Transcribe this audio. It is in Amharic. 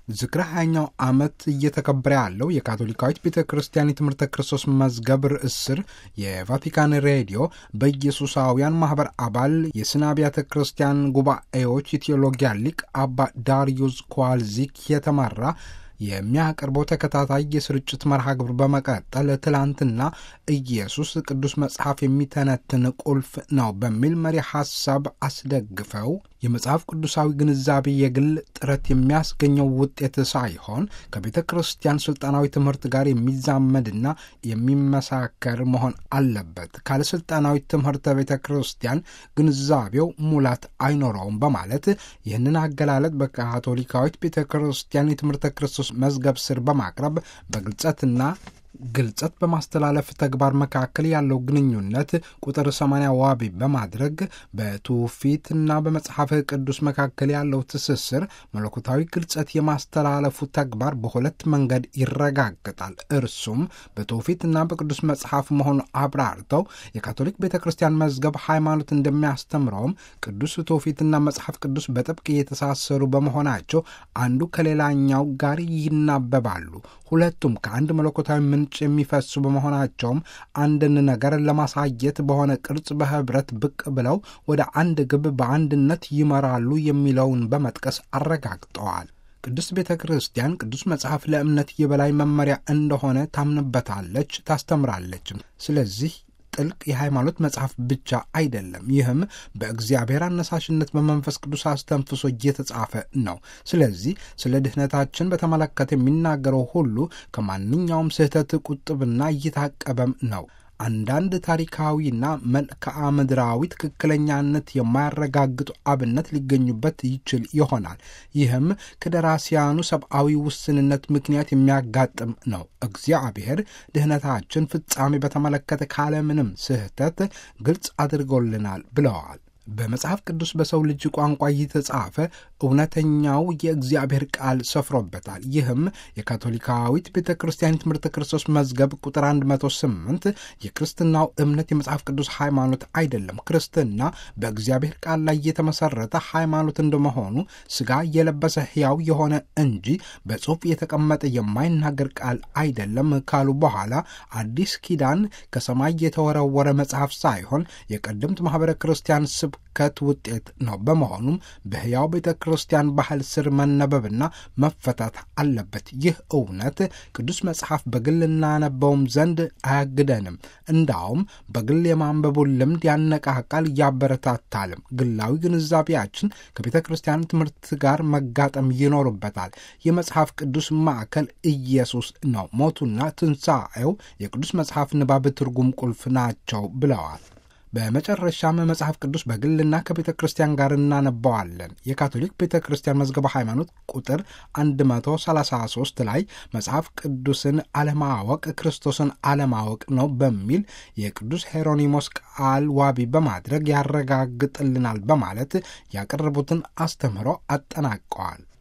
ዝክረ ሀያኛው ዓመት እየተከበረ ያለው የካቶሊካዊት ቤተ ክርስቲያን የትምህርተ ክርስቶስ መዝገብ ርዕስ ስር የቫቲካን ሬዲዮ በኢየሱሳውያን ማኅበር አባል የስነ አብያተ ክርስቲያን ጉባኤዎች የቴዎሎጊያ ሊቅ አባ ዳርዩስ ኳልዚክ የተመራ የሚያቀርበው ተከታታይ የስርጭት መርሃ ግብር በመቀጠል ትላንትና ኢየሱስ ቅዱስ መጽሐፍ የሚተነትን ቁልፍ ነው በሚል መሪ ሐሳብ አስደግፈው የመጽሐፍ ቅዱሳዊ ግንዛቤ የግል ጥረት የሚያስገኘው ውጤት ሳይሆን ከቤተ ክርስቲያን ስልጣናዊ ትምህርት ጋር የሚዛመድና የሚመሳከር መሆን አለበት። ካለ ስልጣናዊ ትምህርት ቤተ ክርስቲያን ግንዛቤው ሙላት አይኖረውም በማለት ይህንን አገላለጥ በካቶሊካዊት ቤተ ክርስቲያን የትምህርተ ክርስቶስ መዝገብ ስር በማቅረብ በግልጸትና ግልጸት በማስተላለፍ ተግባር መካከል ያለው ግንኙነት ቁጥር ሰማንያ ዋቢ በማድረግ በትውፊትና በመጽሐፍ ቅዱስ መካከል ያለው ትስስር መለኮታዊ ግልጸት የማስተላለፉ ተግባር በሁለት መንገድ ይረጋግጣል። እርሱም በትውፊትና በቅዱስ መጽሐፍ መሆኑን አብራርተው የካቶሊክ ቤተ ክርስቲያን መዝገብ ሃይማኖት እንደሚያስተምረውም ቅዱስ ትውፊትና መጽሐፍ ቅዱስ በጥብቅ የተሳሰሩ በመሆናቸው አንዱ ከሌላኛው ጋር ይናበባሉ። ሁለቱም ከአንድ መለኮታዊ ምንጭ የሚፈሱ በመሆናቸውም አንድን ነገር ለማሳየት በሆነ ቅርጽ በህብረት ብቅ ብለው ወደ አንድ ግብ በአንድነት ይመራሉ የሚለውን በመጥቀስ አረጋግጠዋል። ቅድስት ቤተ ክርስቲያን ቅዱስ መጽሐፍ ለእምነት የበላይ መመሪያ እንደሆነ ታምንበታለች፣ ታስተምራለችም። ስለዚህ ጥልቅ የሃይማኖት መጽሐፍ ብቻ አይደለም። ይህም በእግዚአብሔር አነሳሽነት በመንፈስ ቅዱስ አስተንፍሶ እየተጻፈ ነው። ስለዚህ ስለ ድህነታችን በተመለከተ የሚናገረው ሁሉ ከማንኛውም ስህተት ቁጥብና እየታቀበም ነው። አንዳንድ ታሪካዊና መልክዓ ምድራዊ ትክክለኛነት የማያረጋግጡ አብነት ሊገኙበት ይችል ይሆናል። ይህም ከደራሲያኑ ሰብአዊ ውስንነት ምክንያት የሚያጋጥም ነው። እግዚአብሔር ድህነታችን ፍጻሜ በተመለከተ ካለምንም ስህተት ግልጽ አድርጎልናል ብለዋል። በመጽሐፍ ቅዱስ በሰው ልጅ ቋንቋ እየተጻፈ እውነተኛው የእግዚአብሔር ቃል ሰፍሮበታል። ይህም የካቶሊካዊት ቤተ ክርስቲያን ትምህርተ ክርስቶስ መዝገብ ቁጥር 108 የክርስትናው እምነት የመጽሐፍ ቅዱስ ሃይማኖት አይደለም፣ ክርስትና በእግዚአብሔር ቃል ላይ የተመሰረተ ሃይማኖት እንደመሆኑ ሥጋ የለበሰ ሕያው የሆነ እንጂ በጽሑፍ የተቀመጠ የማይናገር ቃል አይደለም ካሉ በኋላ አዲስ ኪዳን ከሰማይ የተወረወረ መጽሐፍ ሳይሆን የቀደምት ማኅበረ ክርስቲያን ስብከት ውጤት ነው። በመሆኑም በሕያው ቤተ ክርስቲያን ባህል ስር መነበብና መፈታት አለበት። ይህ እውነት ቅዱስ መጽሐፍ በግል እናነበውም ዘንድ አያግደንም። እንዳውም በግል የማንበቡን ልምድ ያነቃቃል፣ ያበረታታልም። ግላዊ ግንዛቤያችን ከቤተ ክርስቲያን ትምህርት ጋር መጋጠም ይኖርበታል። የመጽሐፍ ቅዱስ ማዕከል ኢየሱስ ነው። ሞቱና ትንሣኤው የቅዱስ መጽሐፍ ንባብ ትርጉም ቁልፍ ናቸው ብለዋል። በመጨረሻም መጽሐፍ ቅዱስ በግልና ከቤተ ክርስቲያን ጋር እናነባዋለን። የካቶሊክ ቤተ ክርስቲያን መዝገበ ሃይማኖት ቁጥር 133 ላይ መጽሐፍ ቅዱስን አለማወቅ ክርስቶስን አለማወቅ ነው በሚል የቅዱስ ሄሮኒሞስ ቃል ዋቢ በማድረግ ያረጋግጥልናል በማለት ያቀረቡትን አስተምህሮ አጠናቀዋል።